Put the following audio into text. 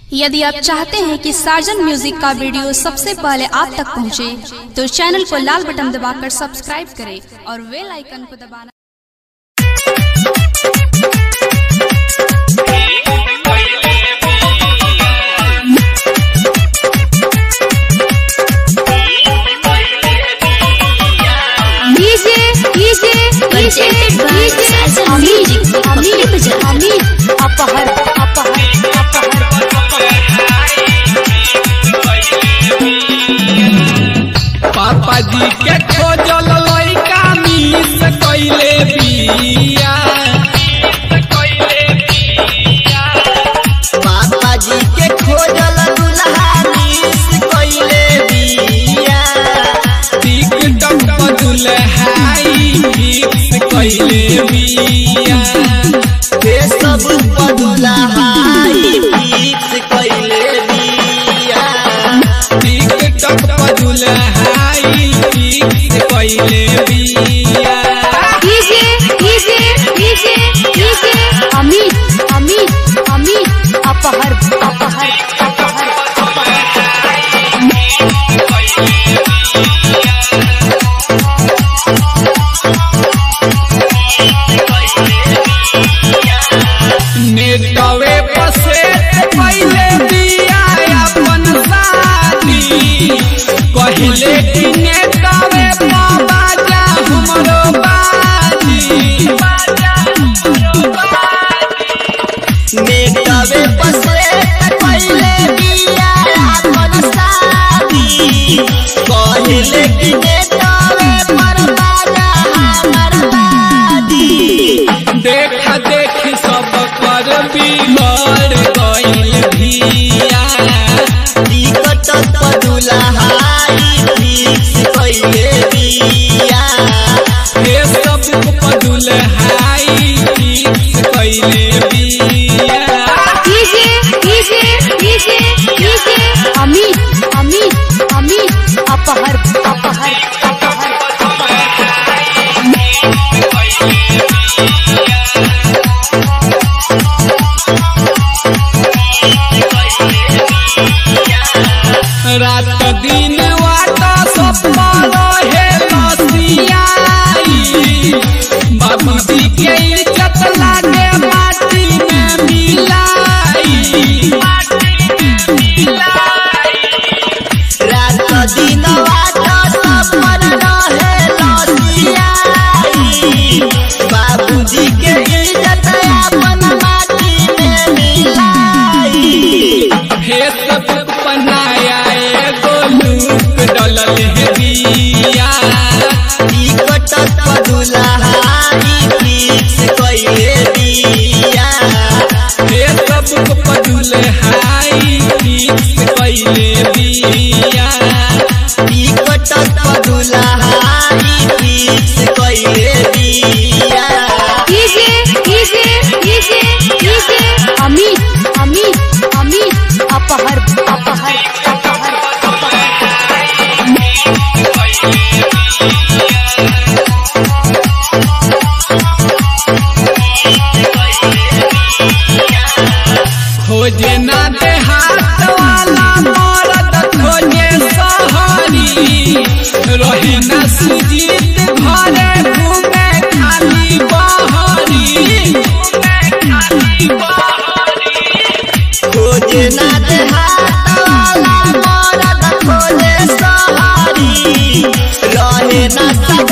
यदि आप चाहते हैं कि साजन म्यूजिक का वीडियो सबसे पहले आप तक पहुंचे, तो चैनल को लाल बटन दबाकर सब्सक्राइब करें और बेल आइकन को दबाना DJ DJ DJ DJ Amit Amit Amit अपहर अपहर अपहर पापा जी के खोजल लइका मिस कइले बिया पापा जी के खोजल दुल्हा मिस कइले बिया टिकटक पर दुल्हाई फिक्स कइले बिया हे सब पर दुल्हाई फिक्स कइले बिया टिकटक पर दुल्हाई फिक्स कइले बिया DJ DJ DJ DJ Amit Amit Amit अपहर अपहर अपहर नेटवे पर से पहले बिया अपन शादी कहले कि नेटवे पर बाजा हमरो बाजी नेटवे पर से पहले बिया अपन शादी कहले कि नेटवे पर बाजा हमर बादी देख देख सब कर बिगड़ गइल भिया टिकट पर दुल्हाई फिक्स कइले बिया हे सब पदुल हाई फिक्स कइले बिया DJ DJ DJ DJ Amit Amit Amit अपहर अपहर अपहर रात दिन वाट सपना रहे लसियाई बाबूजी के इज्जत लागे माटी में मिलाई रात दिन वाट सफर रहे लसियाई बाबूजी के इज्जत अपन माटी में मिलाई हे सब पनाया एगो लूक डलल है बिया टिकट पर दुल्हाई फिक्स कइले बिया हे सब पदुल हाई फिक्स कइले बिया टिकट पर दुल्हाई फिक्स कइले बिया DJ DJ DJ DJ Amit Amit Amit अपहर अपहर अपहर खोजे ना देहात वाला मरद खोजे सहरी रहे ना सुजीत घरे घूमे खाली बहरी खोजे ना देहात वाला मरद खोजे सहारी रहे ना